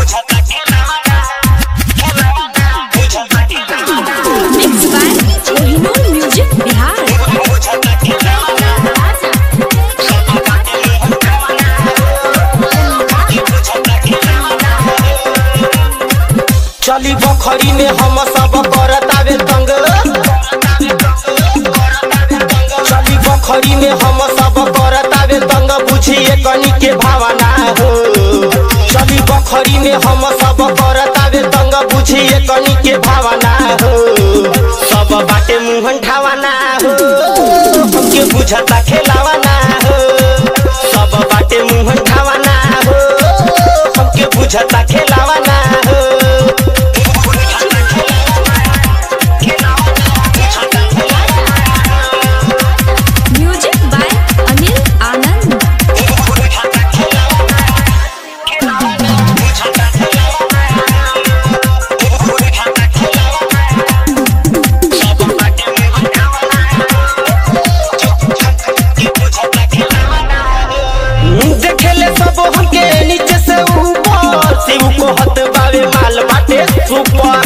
Mixed by Kohinoor Music Bihar. चली बखरी में हम सब करतावे तंग चली बखरी में हम सब करतावे तंग बुझिए कनी के भावना हो चली बखरी में हम सब करतावे तंग बुझिए कनी के भावना हो सब बाटे मुहन ठावाना हो हमके बुझता खेलावाना हो सब बाटे मुहन ठावाना हो हमके बुझता खेलावाना हो Music by Anil Anand. देखेले सब हमके नीचे से ऊपर शिव को हत बावे माल बाटे सुपर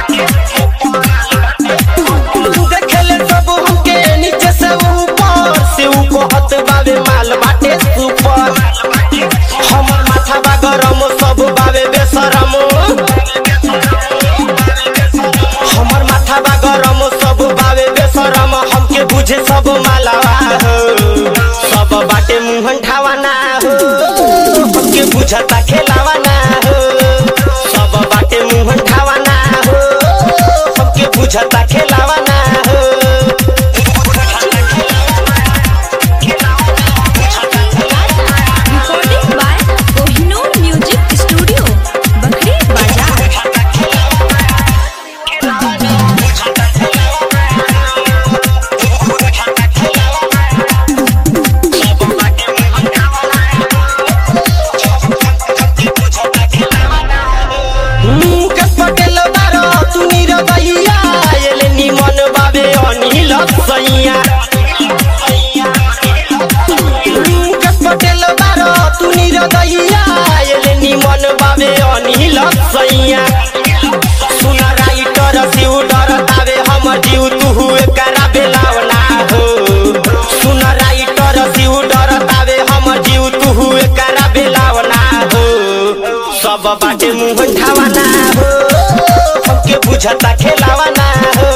देखेले सब हमके नीचे से ऊपर शिव को हत बावे माल बाटे सुपर हमर माथा बा गरम सब बावे बेसरम हमर माथा बा गरम सब बावे बेसरम हमके बुझे सब मालावा हो सब बाटे मुहन ठावाना हो हमके बुझता खेलावाना हो सब बाटे मुहन ठावाना हो हमके बुझता खेलावाना हो Recording by Kohinoor Music Studio, Bakri Bazaar. Mukesh Patel बारो तुनी र दैया एले निमन बाबे अनिल सैया मुकेश पटेल बारो तुनी र दैया एले निमन बाबे अनिल सैया सुन राइटर सिउ डर तावे हम जिउ तुहु एकरा बेलावना हो सुन राइटर सिउ डर तावे हम जिउ तुहु एकरा बेलावना हो सब बाटे मुंह ठावाना हो हमके बुझता खेलावाना हो